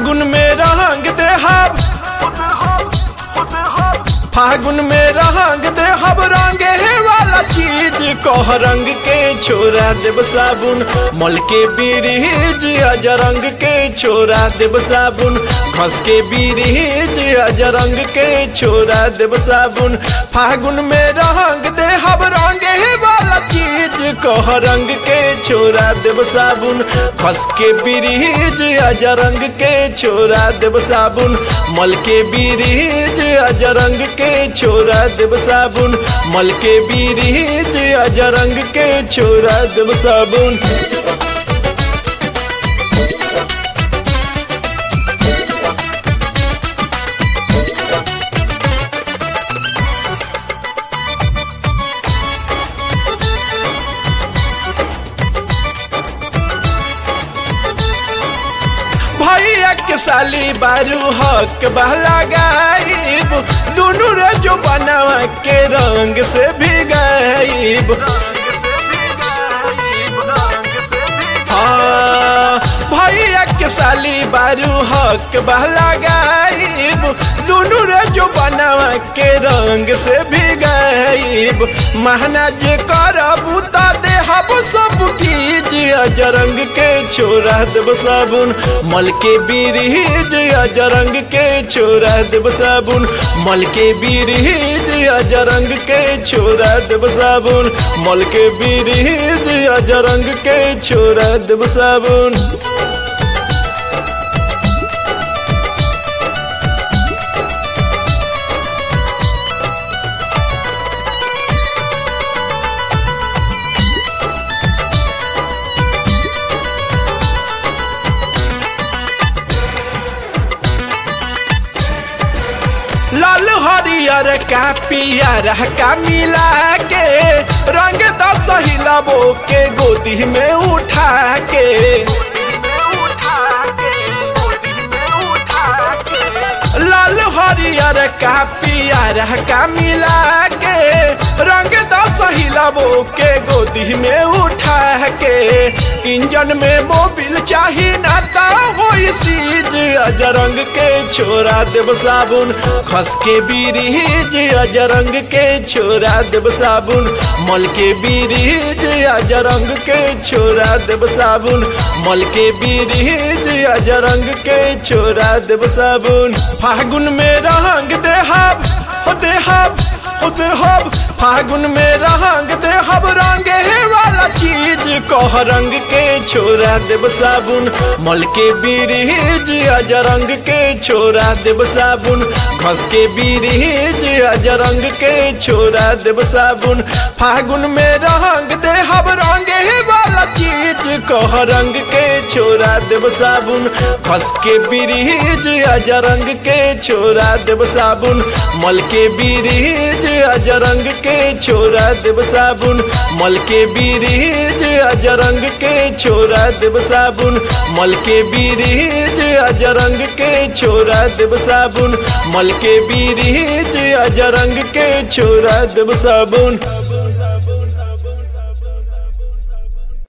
फागुन में रंग देहब फागुन में रंग देहब रंगे वाला चीज कह रंग के छोरा देव साबुन मल के बीरीज अज रंग के छोरा देव साबुन घस के बीरीज अज रंग के छोरा देव साबुन फागुन में रंग देहब रंगे वाला चीज कह रंग के छोरा देव साबुन घस के बीरीज अज रंग के छोरा देव साबुन मल के बीरीज अज रंग के छोरा देव साबुन मल के बीरीज अज रंग के छोरा देव साबुन भैया के साली बारू हक बहला गाइब दोनों रे जो बनावा के रंग से भी गाइब हाँ, भैया के साली बारू हक बहला गाइब दोनों रे जो बनावा के रंग से भी गाइब महना जे करबू ता देहब सब कीज अजरंग के छोरा देव साबुन मल के बीरीज अजरंग के छोरा देव साबुन मल के बीरीज अजरंग के छोरा देव साबुन मल के बीरीज अजरंग के छोरा देव साबुन लाल हरियर का पियर का मिला के रंग दस हिलाबो के गोदी में उठा के लाल हरियर का पियर का मिला के रंग दस हिलाबो के गोदी में उठा के इंजन में मोबिल चाही ना ता होई सीज अजरंग के छोरा देव साबुन खस के बीरीज अजरंग के छोरा देव साबुन मल के बीरीज अजरंग के छोरा देव साबुन मल के बीरीज अजरंग के छोरा देव साबुन फागुन में रंग देहब हो देहब हो देहब फागुन में रंग देहब रंगे वाला चीज कह रंग के छोरा देव साबुन मल के बीरीज अजरंग के छोरा देव साबुन घस के बीरीज अजरंग के छोरा देव साबुन फागुन में रंग देहब रंगे वाला चीज कह रंग के छोरा देव साबुन घस के बीरीज अजरंग के छोरा देव साबुन मल के बीरीज अजरंग के छोरा देव साबुन मल के बीरीज अजरंग के छोरा देव साबुन मल के बीरीज अजरंग के छोरा देव साबुन मल के बीरीज अजरंग के छोरा देव साबुन